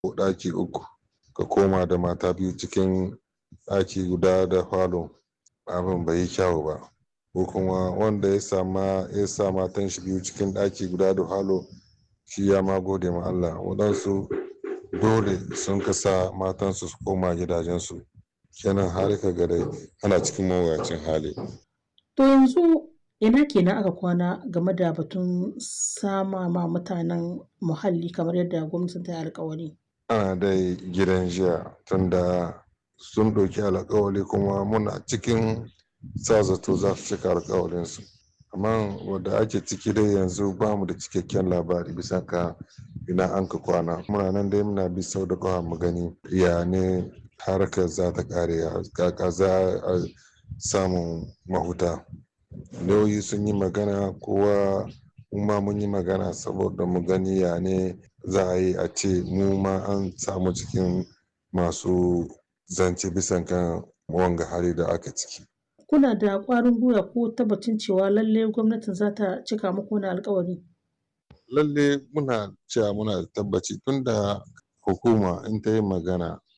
ɗaki uku ka koma da mata biyu cikin ɗaki guda da falo abin bai yi kyau ba ko kuma wanda ya sama ya sa matan shi biyu cikin ɗaki guda da falo shi ya ma gode ma Allah waɗansu dole sun kasa matansu su koma gidajensu kenan har ka ga dai ana cikin mawuyacin hali To yanzu ina kenan aka kwana game da batun sama ma mutanen muhalli kamar yadda gwamnatin ta yi alkawari. ana dai gidan jiya tunda sun ɗauki alkawali kuma muna cikin sa zato za su cika alkawalinsu amma wadda ake ciki dai yanzu ba mu da cikakken labari bisa ka ina an ka kwana muna nan dai muna bi sau da kawa mu gani ya ne harkar za ta kare kaka za a samun mahuta lauyi sun yi magana kowa ma mun yi magana saboda mu gani ya ne za a yi a ce mu ma an samu cikin masu zance bisan kan wanga hali da aka ciki Kuna da ƙwarin gwiwa ko tabbacin cewa lalle gwamnatin za ta cika muku wani alkawari? lalle muna cewa muna da tabbaci tunda hukuma in ta yi magana